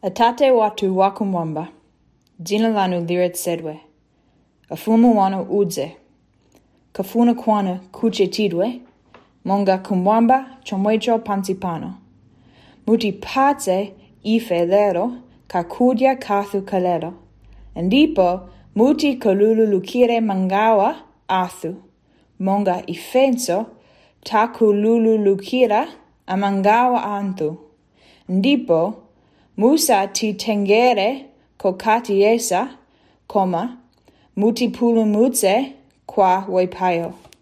Atate watu wakumwamba, jina lanu liret sedwe, afumu wana udze, kafuna kwana kuche tidwe, monga kumwamba chomwecho pansipano. Muti pace ife lero, kakudia kathu kalero, ndipo muti kolulu lukire mangawa athu, monga ifenso takululu lukira amangawa anthu. Ndipo musa titengere kokati yesa, koma mutipulumutse kwa waipayo.